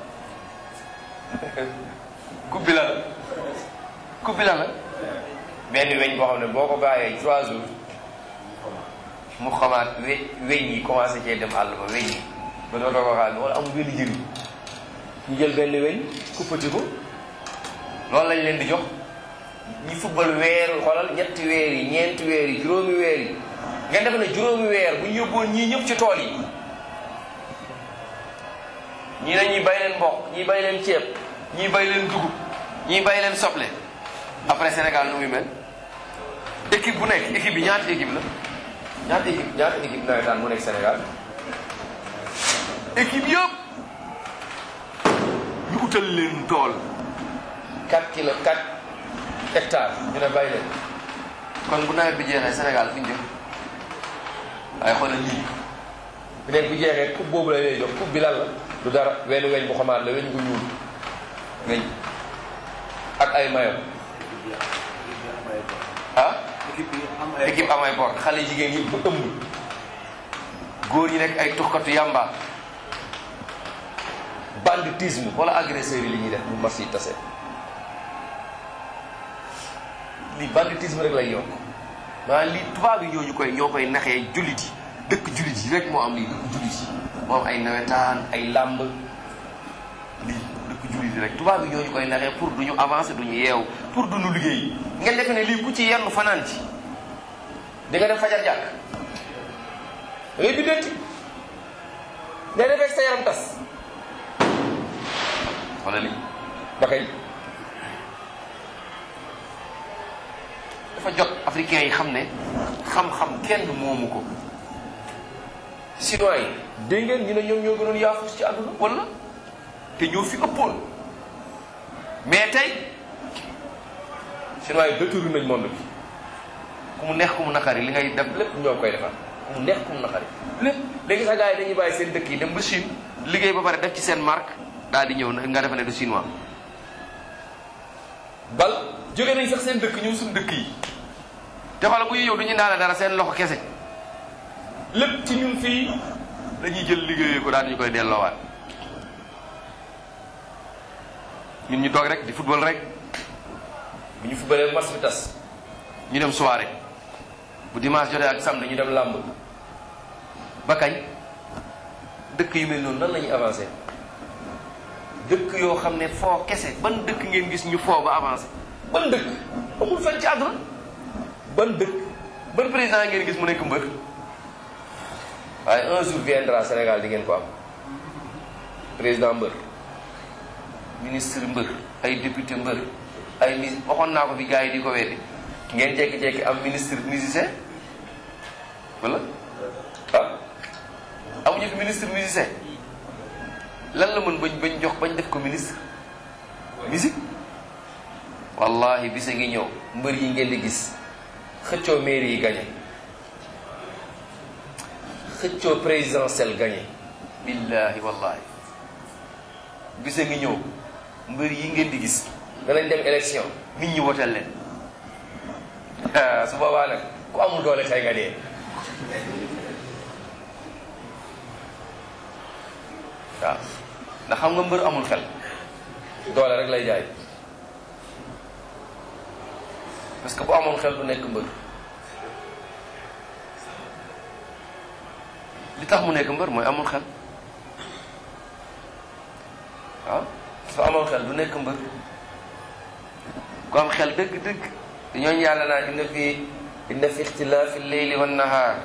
coupe bi lan la coupe bi lan la benn weñ boo xam ne boo ko bàyyee trois jours mu xamaat we weñ yi commencé cee dem àll ba weñ yi ba dootoo ko xaal wala amul benn njëriñ ñu jël benn weñ kuppati ko loolu lañ leen di jox ñi football weer xoolal ñetti weer yi ñeenti weer yi juróomi weer yi ngeen def ne juróomi weer bu ñu yóbboon ñii ñëpp ci tool yi ñii dañuy bay leen mboq ñii bay leen ceeb ñii bay leen dugub ñii bay leen soble après Sénégal nu muy mel équipe bu nekk équipe bi ñaata équipe la ñaata équipe ñaata équipe nawetaan mu nekk Sénégal équipe yëpp ñu utal leen tool 4 kilo 4 hectares ñu ne bay leen kon bu nawet bi jeexee Sénégal fu ñu jëm waaye xoolal lii bu nekk bu jeexee coupe boobu la lay jox coupe bi lan la du dara wenn weñ bu xamaat la weñ gu ñuul weñ ak ay mayo ah équipe am ay bor xale jigéen yi bu ëmb góor yi nekk ay tuxkatu yàmba banditisme wala agresseurs yi li ñuy def bu mas yi tase lii banditisme rek lay yokk maanaam lii tubaab yi ñoo ñu koy ñoo koy naxee jullit yi dëkk jullit yi rek moo am lii dëkk jullit yi moo am ay nawetaan ay làmb lii dëkk jullit yi rek tubaab yi ñoo ñu koy naxee pour du ñu avancer du ñu yeew pour du ñu liggéey ngeen defe ne lii ku ci yenn fanaan ci di nga def fajar jàkk da ngay biddanti ngay defee sa yaram tas wala li ba kay dafa jot africains yi xam ne xam-xam kenn moomu ko chinois yi dégg ngeen ñu ne ñoom ñoo gënoon yaafus ci àdduna wala te ñoo fi ëppoon mais tey chinois yi détourné nañ monde bi ku mu neex ku mu naqari li ngay def lépp ñoo koy defar ku mu neex ku mu naqari lépp léegi sax gars yi dañuy bàyyi seen dëkk yi dem ba Chine liggéey ba pare def ci seen marque daal di ñëw nga defe ne du chinois bal jóge nañ sax seen dëkk ñëw suñu dëkk yi te xoola bu ñu ñëw du ñu daana dara seen loxo kese lépp ci ñun fii dañuy jël liggéeyee ko daal ñu koy delloowaat ñun ñu toog rek di football rek bu ñu footballee match bi tas ñu dem soirée bu dimanche jotee ak samedi ñu dem làmb ba kañ dëkk yu mel noonu nan la ñuy avancé dëkk yoo xam ne foo kese ban dëkk ngeen gis ñu foo ba avancé ban dëkk amul fenn ci àdduna ban dëkk ban président ngeen gis mu nekk mbër waaye un jour viendra Sénégal di ngeen ko am président mbër ministre mbër ay député mbër ay mi waxoon naa ko fi gars yi di ko weddi ngeen jekki-jekki am ministre musicien wala ah amuñu fi ministre musicien lan la mën bañ bañ jox bañ def ko ministre musique wallahi bisa ngi ñëw mbër yi ngeen di gis xëccoo mairie yi gañe xëccoo présidentiel gañe billahi wallahi bisa ngi ñëw mbër yi ngeen di gis danañ dem élection nit ñi woteel leen su boobaa nag ku amul doole tey nga dee waaw ndax xam nga mbër amul xel doole rek lay jaay parce que bu amoon xel du nekk mbër li tax mu nekk mbër mooy amul xel waaw su amoon xel du nekk mbër ku am xel dëgg-dëgg ñooñu yàlla naa inna fi inna fi ixtilaafi lleyli wan nahaar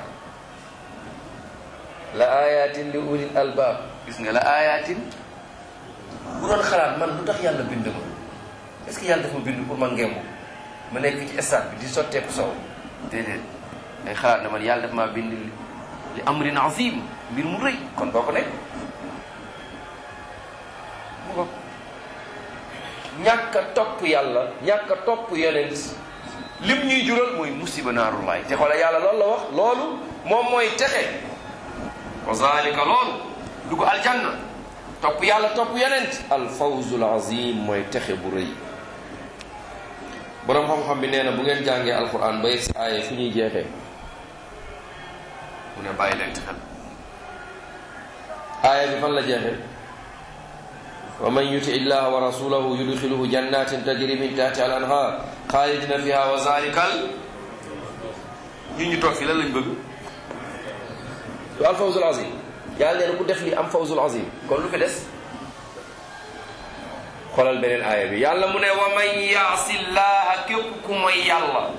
la ayatin li ulil albaab gis nga la ayatin bu doon xalaat man lu tax yàlla bind ma est ce que yàlla daf ma bind pour ma ngembu ma nekk ci stade bi di sotteeku sow déedéet ay xalaat ne man yàlla daf maa bind li li amrin azim mbir mu rëy kon boo ko nekk mu ko ñàkk a topp yàlla ñàkk a topp yonent lim ñuy jural mooy musiba naarullaay te xoola yàlla loolu la wax loolu moom mooy texe wa zalika loolu dugg aljanna topp yàlla topp yonent al fawzul azim mooy texe bu rëy boroom xam-xam bi nee na bu ngeen jàngee alquran ba yegg si aaye fu ñuy jeexee mu ne bàyyi leen xel aaya bi fan la jeexee wa man yuti illaha wa rasulahu yudxiluhu jannatin tajri min tahtiha al anhar xaalidina fiha wa zalikal ñun ñu toog fii lan lañ bëgg lu al fawzul azim yàlla nee na ku def li am fawzul azim kon lu fi des xoolal beneen aaya bi yàlla mu ne wa man yaasi llaha képp ku mooy yàlla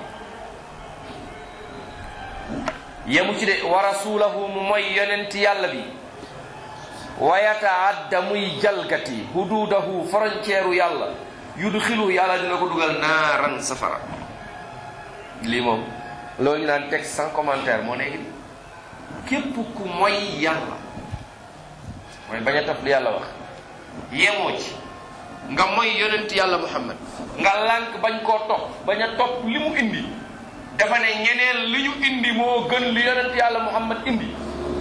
yemu ci de wa rasulahu mu mooy yonent yàlla bi wa yataadda muy jalgati hududahu frontière yàlla yudxilu yàlla dina ko dugal naaran safara lii moom loolu ñu naan texte sans commentaire moo nekk képp ku mooy yàlla mooy bañ a taf li yàlla wax yemoo ci nga mooy yonent yàlla muhammad nga lànk bañ koo topp bañ a topp li mu indi dafa ne ñeneen li ñu indi moo gën li yonent yàlla muhammad indi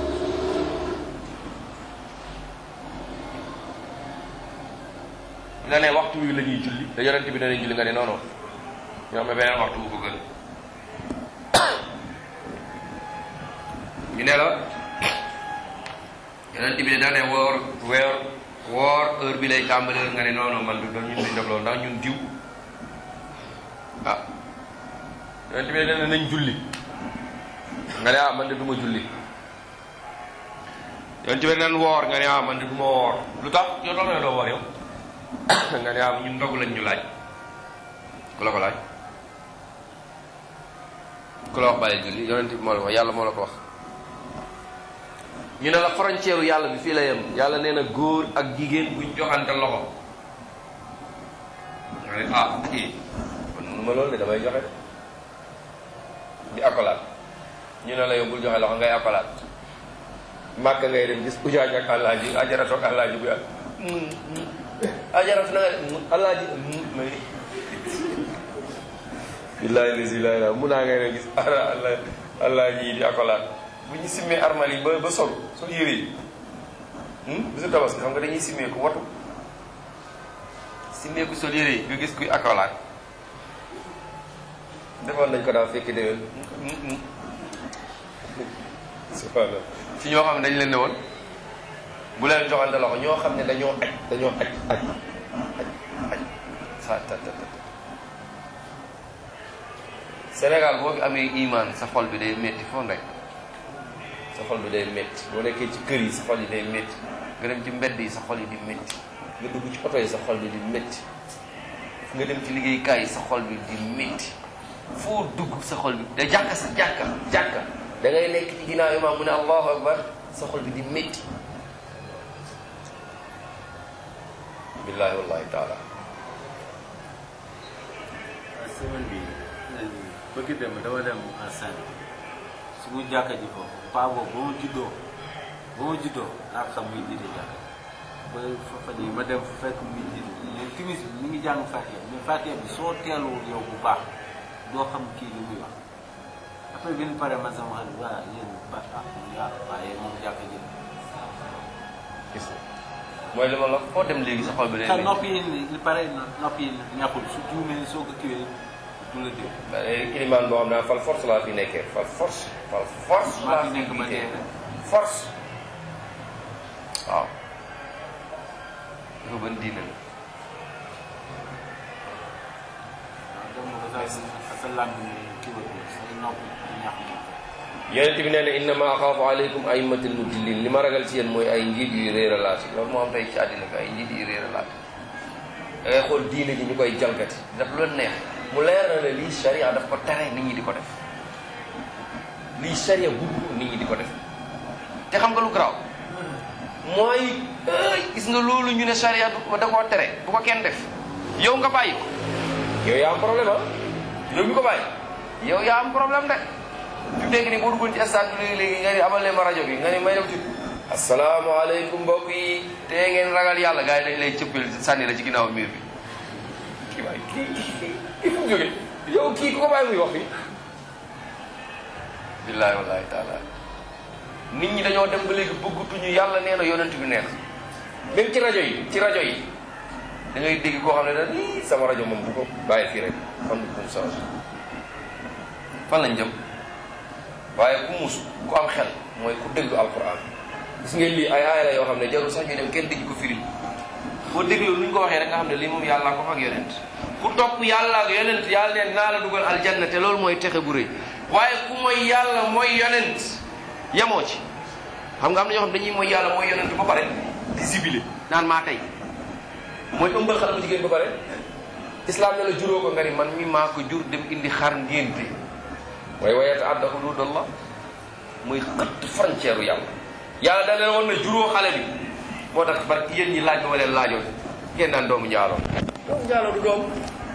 nga ne waxtu wi la ñuy julli te yonent bi danañ julli nga ne non non ñoo xam ne beneen waxtu bu ko gën ñu ne la yonent bi de da ne woor weer woor heure bi lay tàmbali nga ne non non man du doon ñun duñ def loolu ndax ñun diw ah yonent bi de dana nañ julli nga ne ah man de du ma julli yonent bi nan woor nga ne ah man de du ma woor lu tax yow doon na doo woor yow nga ne ah ñun ndogu lañ ñu laaj ku la ko laaj ku la wax bàyyi julli yonent bi moo la ko wax yàlla moo la ko wax ñu ne la frontière yàlla bi fii la yem yàlla nee na góor ak jigéen buñ joxante loxo nga ne ah kii man mënu ma loolu de damay joxe di akolaat ñu ne la yow bul joxe loxo ngay akolaat màkk ngay dem gis ujaaj ak àllaaji ajaratu ak àllaaji bu yàgg ajaratu na nga àllaaji may billaahi lasi laa ilaa mun naa ngay dem gis ara àllaaji yi di akolaat bu ñu simmee armal yi ba ba sol sol yére yi bisu tabaski xam nga dañuy simmee ku watu simmee ku sol yére yi nga gis kuy akolaat defoon nañ ko daal fekki déwén subhanallah ci ñoo xam ne dañ leen ne woon bu leen joxante loxo ñoo xam ne dañoo aj dañoo aj aj aj aj sa ta ta ta Sénégal boo fi amee iman sa xol bi day métti foo nekk sa xol bi day métti boo nekkee ci kër yi sa xol yi day métti nga dem ci mbedd yi sa xol yi di métti nga dugg ci oto yi sa xol bi di métti nga dem ci liggéeykaay yi sa xol bi di métti foo dugg sa xol bi da jàkka sa jàkka jàkka da ngay nekk ci ginnaaw imaam mu ne allahu akbar sa xol bi di métti billahi wallahi taala semaine bi bëgg dem dama dem enceinte suñu jàkka ji foofu paa boobu ba ma juddoo ba ma juddoo laa xam muy jiite jàkka ba fa yi ma dem fa fekk muy jiite mais timis bi mi ngi jàng Fatiha mais Fatiha bi soo teeluwul yow bu baax doo xam kii li muy wax après bi ñu paree man sama xarit waa yéen ba ah yaa waaye moom jàkka ji gis nga mooy li ma la foo dem léegi sa xol bi day te métti nopp yi li pare nopp yi ñàkkul su juumee soo ko kiwee du la dégg ilimaan boo xam ne fal force laa fi nekkee fal force fal force maa laa fi fi nekk ba nekkee dee force waaw dafa ban diine la waaw dem nga ba sa sa làmb ni kiwee say nopp ñàkk moom yonent bi nee na innama axaafu aleykum aimatil mudillin li ma ragal ci yéen mooy ay njiit yuy réeralaati loolu moo am tey ci àddina bi ay njiit yuy réeralaati da ngay xool diine ji ñu koy jalgati daf lu leen neex mu leer na ne lii sharia daf ko tere nit ñi di ko def lii sharia bugg nit ñi di ko def te xam nga lu garaaw mooy ay gis nga loolu ñu ne sharia du da koo tere bu ko kenn def yow nga bàyyi ko yow yaa am problème ah yow mi ko bàyyi yow yaa am problème de fi mu nekk nii boo duggoon ci stade bi léegi léegi nga ni amal leen ma rajo bi nga ni may dem ci asalaamaaleykum mbokk yi te ngeen ragal yàlla gars yi dañ lay cëppil sànni la ci ginnaaw miir bi kii waay kii kii kii fu mu jógee yow kii ku ko bàyyi muy wax fi billaahi wallaahi taala nit ñi dañoo dem ba léegi bëggatuñu yàlla nee na yonent bi nee na même ci rajo yi ci rajo yi da ngay dégg koo xam ne daal ii sama rajo moom bu ko bàyyi fii rek xam nga kum change fan lañ jëm waaye ku muus ku am xel mooy ku déglu alquran gis ngeen lii ay aaya la yoo xam ne jarul sax ñu dem kenn dégg ko firi boo déglu nu ñu ko waxee rek nga xam ne lii moom yàlla ko ak yonent ku topp yàlla ak yonent yàlla neen naa la dugal aljanna te loolu mooy texe bu rëy waaye ku mooy yàlla mooy yonent yemoo ci xam nga am na ñoo xam dañuy mooy yàlla mooy yonent ba pare di sibile naan maa tey mooy ëmbal xale bu jigéen ba pare islam ne la juróo ko nga ni man mi maa ko jur dem indi xar ngénte waaye wayata adda hududallah muy xëtt frontière u yàlla yàlla da leen woon na juróo xale bi moo tax bar yéen ñi laaj ba ma leen laajoon ngeen naan doomu njaaloo doomu njaaloo du doom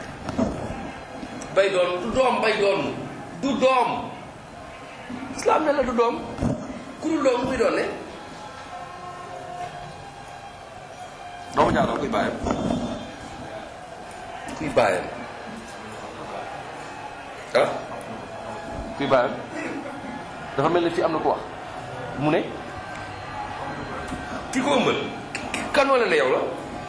bay doon du doom bay doon du doom islam ne la du doom ku dul doom muy doon ne doomu njaaloo kuy bàyyam kuy bàyyam ah kuy bàyyam dafa mel ni fii am na ko wax mu ne ki ko ëmbal kan wala ne yow la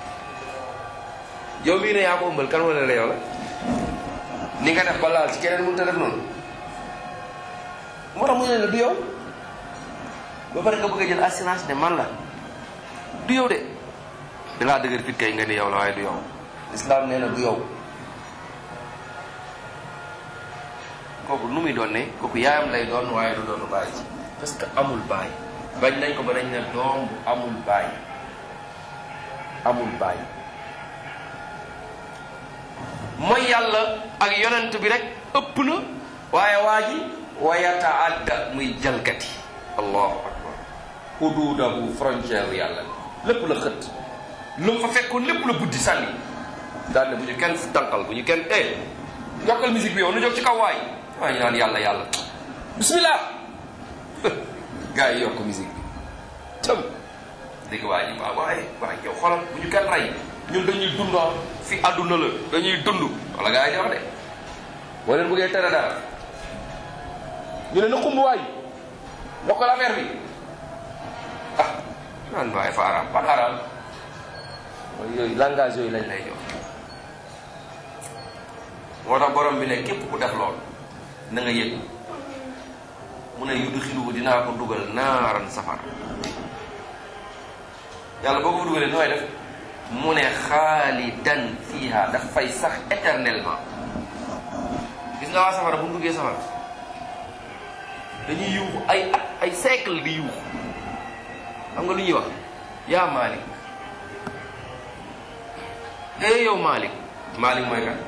yow mii ne yaa ko ëmbal kan wala ne yow la ni nga def ba laal ci keneen mënut a def noonu moo tax mu ne la du yow ba pare nga bëgg a jël assurance ne man la du yow de dangaa dëgër fit kay nga ni yow la waaye du yow islam nee na du yow kooku nu muy doon ne kooku yaayam lay doon waaye du doonu bàyyi ci parce que amul baay bañ nañ ko ba dañ ne doom bu amul baay amul baay mooy yàlla ak yonent bi rek ëpp na waaye waa ji wa yataadda muy jalgati allahu akbar xuduudahu frontière yàlla lépp la xët lu mu fa fekkoon lépp la buddi sànni daal ne bu ñu kenn tànqal bu ñu kenn eh yokkal musique bi yow nu jóg ci kaw waay waaye ñu naan yàlla yàlla bismillah gars yi yokk musique bi tëm dégg waa ji waaw waaye waaye yow xoolal bu ñu kenn rey ñun dañuy dund fi àdduna la dañuy dund wala gars yi di wax de boo leen bëggee tere dara ñu ne na xumb waay yokkal affaire bi ah naan waaye fa araam ban araam mooy yooyu langage yooyu lañ lay jox moo tax borom bi ne képp ku def lool na nga yëg mu ne yudxiluhu dinaa ko dugal naaran safar yàlla boo ko dugalee nooy def mu ne xaalidan fiha daf fay sax éternellement gis nga waa safara bu mu duggee safara dañuy yuuxu ay at ay siècle di yuuxu xam nga lu ñuy wax yaa Malik eh yow Malik Malik mooy kan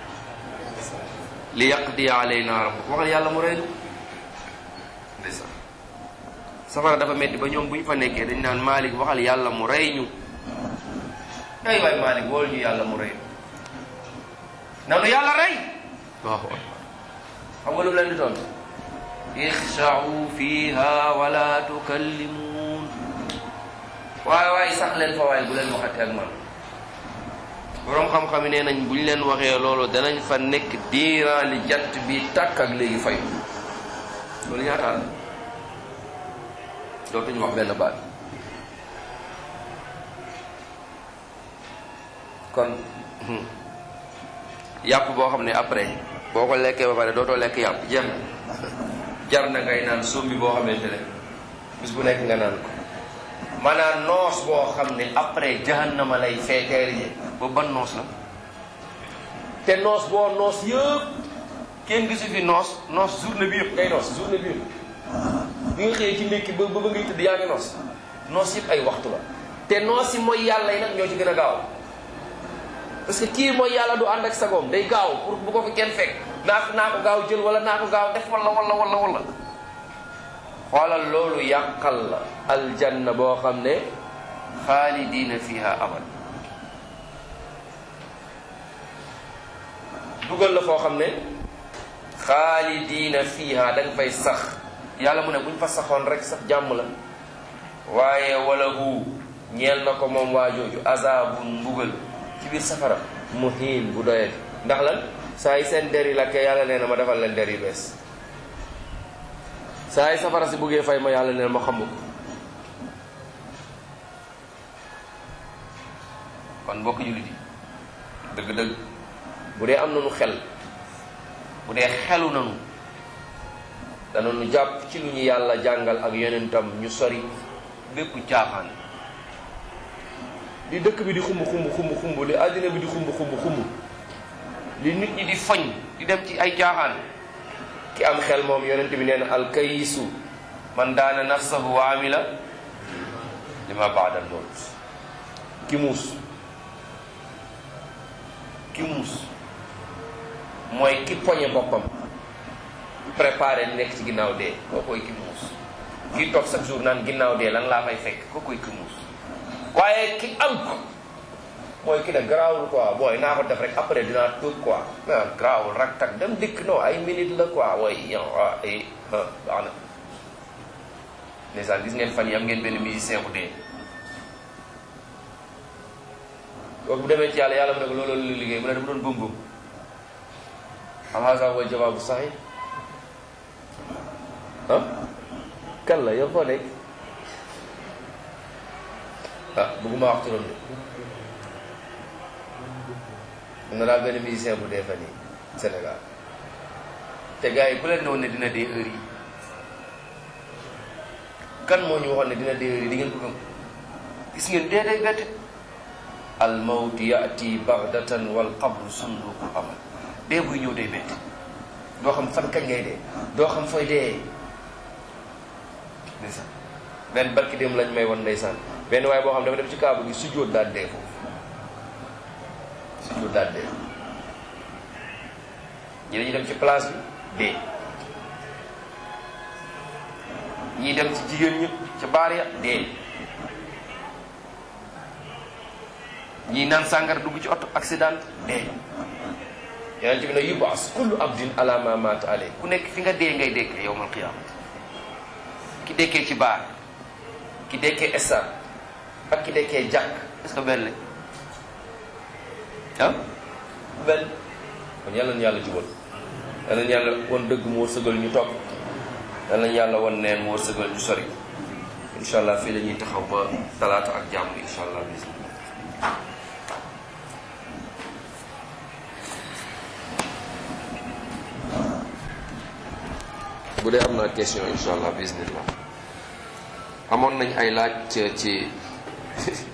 li yaqdi alayna rabbuk waxal yàlla mu reylu ndeysaan safara dafa metti ba ñoom bu ñu fa nekkee dañ naan Malik waxal yàlla mu rey ñu ay waay Malik wool ñu yàlla mu rey nanu yàlla rey Allahu akbar xam nga lu leen di tontu ixshau fiha wala tukallimuun waaye waaye sax leen fa waaye bu leen waxatee ak man boroom xam-xam yi nee nañ bu ñu leen waxee loolu danañ fa nekk diiran li jant bi tàkk ak léegi fay loolu ñaata la dootuñu wax benn baat kon yàpp boo xam ne après boo ko lekkee ba pare dootoo lekk yàpp jeex na jar na ngay naan sombi boo xamante ne bis bu nekk nga naan ko maanaam noos boo xam ne après jahannama lay feeteer yi ba ban noos la te noos boo noos yëpp kenn gisu fi noos noos journée bi yëpp ngay noos journée bi yëpp bi nga xëyee ci ndékki ba ba ngay tëdd yaa ngi noos noos yëpp ay waxtu la te noos yi mooy yàlla yi nag ñoo ci gën a gaaw parce que kii mooy yàlla du ànd ak sagoom day gaaw pour bu ko fi kenn fekk naa naa ko gaaw jël wala naa ko gaaw def wala wala wala wala xoolal loolu yàqal la aljanna boo xam ne xaalidina fiha abad dugal la foo xam ne xaalidiina fiiha da nga fay sax yàlla mu ne buñ fa saxoon rek sax jàmm la waaye wala hu ñeel na ko moom waa jooju azabun mbugal ci biir safara muhin bu doyet ndax lan saa yi seen der yi lakkee yàlla nee na ma defal leen der yu bees saa yi safara si buggee fay ma yàlla nee na ma xamu ko kon mbokk jullit yi dëgg-dëgg bu dee am nañu xel bu dee xelu nañu danañu jàpp ci lu ñu yàlla jàngal ak yonentam ñu sori bépp caaxaan li dëkk bi di xumb xumb xumb xumb li àddina bi di xumb xumb xumb li nit ñi di foñ di dem ci ay caaxaan ki am xel moom yonent bi nee na alkayisu man daana nafsahu wa amila lima baada al mawt ki muus ki muus mooy ki poñe boppam préparé nekk ci ginnaaw dee kookoy ki muus kii toog chaque jour naan ginnaaw dee lan laa fay fekk kookoy ki muus waaye ki am ko mooy ki ne garaawul quoi booy naa ko def rek après dinaa tuub quoi ah garaawul rak tak dem dikk non ay minute la quoi way yow ah eh ah baax na ndeysaan gis ngeen fan yi am ngeen benn musicien bu dee kooku bu demee ci yàlla yàlla mu ne ko loolu la liggéey mu ne dafa doon bëm bëm am hasa wa jawaabu saxi ah kan la yow foo nekk ah bëgguma wax turam de am na daal benn musicien bu dee fan yi Sénégal te gars yi ku leen ne woon ne dina dee heure yi kan moo ñu waxoon ne dina dee heure yi di ngeen ko gëm gis ngeen dee day bette al mawt yaati baghdatan wal qabru sunduqul amal dee buy ñëw day bette doo xam fan kañ ngay dee doo xam fooy dee ndeysaan benn barki dem lañ may won ndeysaan benn waaye boo xam dafa dem ci kaabu gi sujjóot daal dee foofu sujjóot daal dee ñi dañuy dem ci place bi dee ñii dem ci jigéen ñi ca baar ya dee ñii naan sàngara dugg ci oto accident dee yonent bi ne yubaas kullu abdin ala ma maata alay ku nekk fi nga dee ngay dekkee yowmal qiyaamati ki dekkee ci baar ki dekkee stade ak ki dekkee jàkk est-ce que benn ah benn kon yàlla na yàlla jubal yàlla na yàlla won dëgg mu wërsëgal ñu topp yàlla na yàlla won neen mu wërsëgal ñu sori incha allah fii la ñuy taxaw ba talaata ak jàmm incha allah bismillah bu dee am naa question incha allah bismillah amoon nañ ay laaj ci